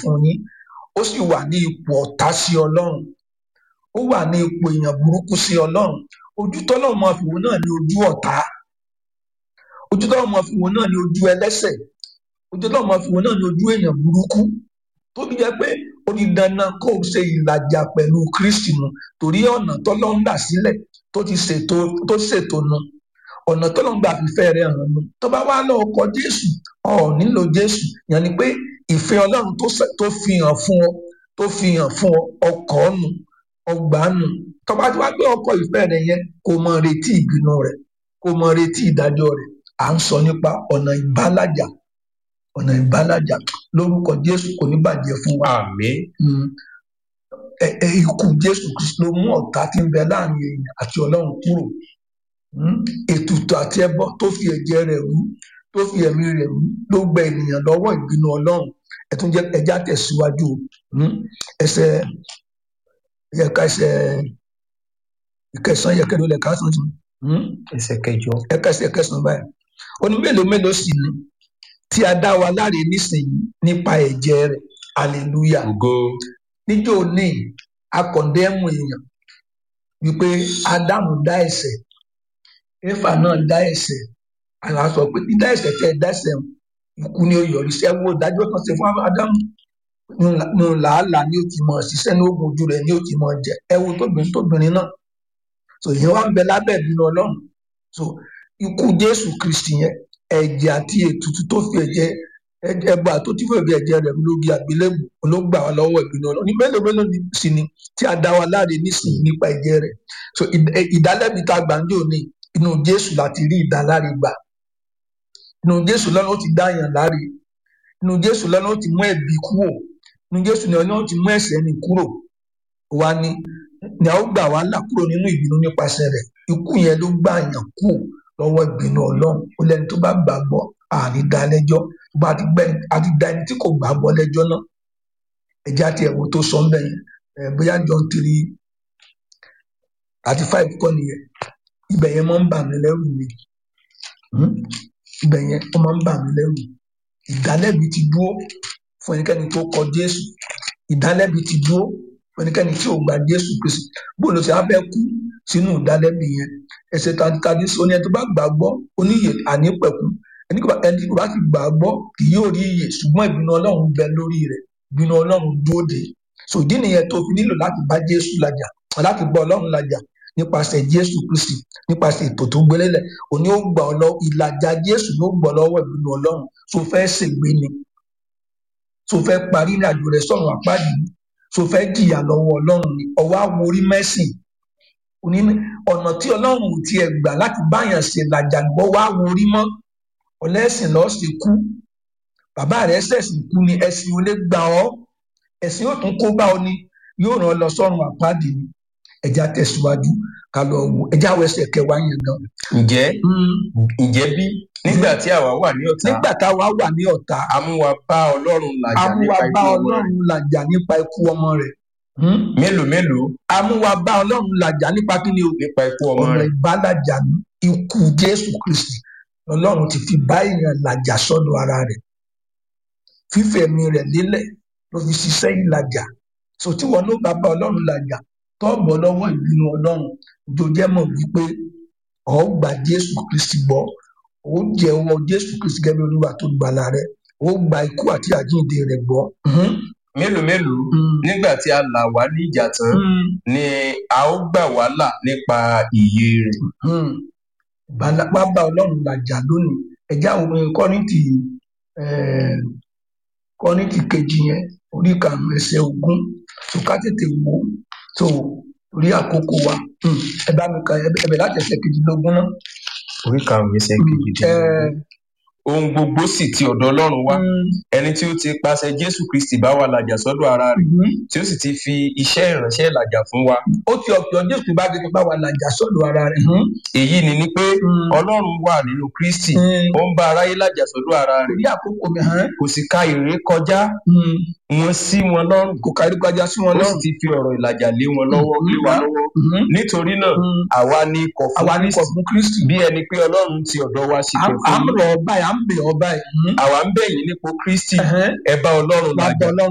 fún yín ó sì wà ní ipò ọ̀tá sí ọlọ́run ó wà ní ipò èèyàn burúkú sí ọlọ́run ojú tọ́lọ́run máa fi wò náà ní ojú ọ̀tá ojú tọ́lọ́run máa fi wò náà ní ojú ẹlẹ́sẹ̀ ojú tọ́lọ́run máa fi wò náà ní ojú èèyàn burúkú tó fi jẹ́ pé ó ní dandan kó o ṣe ìlàjà pẹ̀lú kristi mu torí ọ̀nà tọ́lọ́run là sílẹ̀ tó ti ṣètò tó ṣètò nu ọ̀nà tọ́lọ́run gbà fífẹ́ rẹ̀ hàn nu tó bá wá lọ ọkọ̀ jésù ọ̀ nílò jésù yẹn ni pé ìfẹ́ ọlọ́run tó ṣe- tó fi hàn fún ọ tó fi hàn fún ọ ọkọ̀ nù ọgbà nù tó bá ti wá gbé ọkọ̀ ìfẹ́ rẹ̀ yẹn kó mọ retí ìbínú rẹ̀ kó mọ retí ìdájọ́ rẹ̀ à ń sọ nípa ọ̀nà ìbálàjà ọ̀nà ìbálàjà lórúkọ jésù kò ní bàjẹ́ fún wa àmín Mm. Ẹ- ẹ, ikú jésù kristu ló mú ọ̀tá tí ń bẹ láàrin èèyàn àti ọlọ́run kúrò Mm. ètùtù àti ẹbọ tó fi ẹ̀jẹ̀ rẹ̀ rú tó fi ẹ̀mí rẹ̀ rú ló gbẹ ènìyàn lọ́wọ́ ìbínú ọlọ́run ẹtún jẹ ẹjá tẹ̀síwájú o. Mm. ẹsẹ̀ ẹ̀ka ẹsẹ̀ ìkẹsàn yẹkẹrẹ lẹ ká sàn tún ẹsẹ̀ kẹjọ ẹ̀ka ẹsẹ̀ kẹsàn báyìí ó ní mélòó mélòó sì ni tí a dá wa láre nísìnyí nípa ẹ̀jẹ̀ rẹ̀ hallelujah ògo níjó ní akọ̀ndẹ́mù èèyàn wípé ádámù dá ẹ̀ṣẹ̀ éfà náà dá ẹ̀ṣẹ̀ àwọn sọ pé dídá ẹ̀ṣẹ̀ tẹ́ ẹ dá ẹ̀ṣẹ̀ hàn, ikú ni ó yọrí sí ẹwọ́ ìdájọ́ kan ṣe fún ádámù nù làálàá ni ó ti mọ̀ ṣiṣẹ́ ní oògùn ojú rẹ̀ ni ó ti mọ̀ jẹ ẹwọ́ tóbìnrin tóbìnrin náà so ìyẹn wá ń bẹ lábẹ́ ìbínú ọlọ́run so ikú jésù kristi yẹn ẹ̀jẹ̀ àti ètùtù tó fi ẹ̀jẹ̀ ẹgbà tó ti fẹ́ fi ẹ̀jẹ̀ rẹ̀ lórí àgbélébù ló gbà wá lọ́wọ́ ìbínú ọlọ́run ní mélòó mélòó ni- sì ni tí a dá wa láre nísìnyí nípa ẹ̀jẹ̀ rẹ̀ so ìd- ẹ- ìdálẹ́bi tá a gbà ń jò ní inú jésù láti rí ìdáláre gbà inú jésù lọ́nà ó ti dá yàn láre inú jésù lọ́nà ó ti mú ẹ̀bi kúrò inú jésù lọ́nà ó ti mú ẹ̀ṣẹ̀ ni kúrò wa ni ni a ó gbà wá là kúrò nínú ìbínú nípasẹ̀ rẹ̀ ikú yẹn ló gbà yàn kúrò lọ́wọ́ ìbínú ọlọ́run ó lẹ́ni tó bá gbàgbọ́ àní dá lẹ́jọ́ bá a ti gbẹ a ti dá ẹni tí kò gbàgbọ́ lẹ́jọ́ náà ẹjẹ́ àti ẹ̀wò tó sọ ń bẹ̀ yẹn ẹ̀ bóyá john three àti five kọ́ nìyẹn ibẹ̀ yẹn máa ń bà mí lẹ́rù ni Hmm? ibẹ̀ yẹn ó máa ń bà mí lẹ́rù ìdálẹ́bi ti dúró fún ẹnikẹ́ni tó kọ jésù ìdálẹ́bi ti dúró fún ẹnikẹ́ni tí ò gba jésù kristu bóòlù tí a fẹ́ kú sínú ìdálẹ́bi yẹn ẹsẹ̀ tàbí sọ ni ẹni tó bá gbàgbọ́ oníyè ànípẹ̀kú ẹni kò bá ẹni tí kò bá ti gbàgbọ́ kì yóò rí iyè ṣùgbọ́n ìbínú ọlọ́run bẹ lórí rẹ̀ ìbínú ọlọ́run dúró de so ìdí nìyẹn tó fi nílò láti bá jésù làjà láti bá ọlọ́run làjà nípasẹ̀ jésù kristi nípasẹ̀ ètò tó gbélélẹ̀ òní ó gbà ọ lọ ìlàjà jésù ló gbọ́ lọ́wọ́ ìbínú ọlọ́run tó fẹ́ ṣègbè ni tó fẹ́ parí ní àjò rẹ̀ sọ̀rọ̀ àpáàdì tó fẹ́ jìyà lọ́wọ́ ọlọ́run ni ọwọ́ àwòrí mẹ́sìn òní ní ọ̀nà tí ọlọ́run ò tiẹ̀ gbà láti báyàn ṣe làjà gbọ́ wá wòrí mọ́ ọlẹ́sìn lọ́ọ́ sì kú bàbá rẹ̀ ṣẹ̀sìn kú ni ẹ̀sìn ò lè gbà ọ́ ẹ̀sìn yóò tún kó bá ọ ni yóò ràn ọ́ lọ sọ́run àpáàdì ni ẹja tẹ̀síwájú ká lọ wò ẹja wọ ẹsẹ̀ kẹwàá yẹn gan. ǹjẹ́ ǹjẹ́ bí nígbà tí àwa wà ní ọ̀tá nígbà táwa wà ní ọ̀tá a mú wa bá ọlọ́run làjà amúwa nípa bá ikú ọmọ rẹ̀ ọlọ́run làjà nípa ikú ọmọ rẹ̀ mélòó mélòó amúwa bá ọlọ́run làjà nípa kí ni o nípa ikú ọmọ ọ̀nà rẹ̀ ìbálàjà ní ikú jésù kristi ọlọ́run ti fi bá èèyàn làjà sọ́dọ̀ ara rẹ̀ fífẹ̀mí rẹ̀ lélẹ̀ ló fi ṣiṣẹ́ ìlàjà so tí wọn ló bá bá ọlọ́run làjà tọ́ọ̀bọ̀ lọ́wọ́ ìbínú ọlọ́run jòjẹ́ mọ̀ wípé ọ̀ gba jésù kristi gbọ́ ó jẹ́wọ́ jésù kristi gẹ́gẹ́ bí olúwa tó gbàlà rẹ̀ ó gba ikú àti àjíǹde rẹ̀ gbọ́. Mhm. mélòó mélòó Mm. nígbà tí a là wá ní ìjà tán Mm. ni a ó gbà wá là nípa ìyè rẹ̀ Hmm. Bala- wá bá ọlọ́run làjà lónìí ẹ̀já òun kọ́rìntì eh, kọ́rìntì kejì yẹn orí karùn-ún ẹsẹ̀ ogún tó ká tètè wò ó tó orí àkókò wa Hmm. ẹ bá mi kà ẹ bẹ̀ láti ẹsẹ̀ kejìlélógún náà. orí karùnún ẹsẹ̀ Hmm. kejìdínlógún ohun gbogbo sì ti ọ̀dọ̀ ọlọ́run wá ẹni tí ó ti pàṣẹ jésù kristi bá wa làjà sọ́dọ̀ ara rẹ̀ tí ó sì ti fi iṣẹ́ ìránṣẹ́ làjà fún wa ó ti ọ̀pọ̀ jésù bá gẹ́gẹ́ bá wa làjà sọ́dọ̀ ara rẹ̀. Hmm. èyí ni ni pé Hmm. ọlọ́run wà nínú kristi Hmm. ó ń bá aráyé làjà sọ́dọ̀ ara rẹ̀ orí àkókò mi hàn kò sì ka ìré kọjá Hmm. wọn sí wọn lọ́rùn kò kárí kọjá sí wọn ó sì lọ́rùn. ti fi ọ̀rọ̀ ìlàjà lé wọn lọ́wọ́ Mhm. lé wa lọ́wọ́ Hmm. nítorí náà Hmm. àwa ni ikọ̀ fún àwa ní kọ̀ kristi fún kristi. bí ẹni pé ọlọ́run ti ọ̀dọ̀ wa sì à pẹ̀ à fún ń yín rọ̀ ọ́ báyìí à ń bẹ̀ ọ́ báyìí. Hmm. àwa ń bẹ̀ yín nípò kristi Ẹ̀hẹ́n. ẹ bá ọlọ́run wá làjà bọ́ ọlọ́run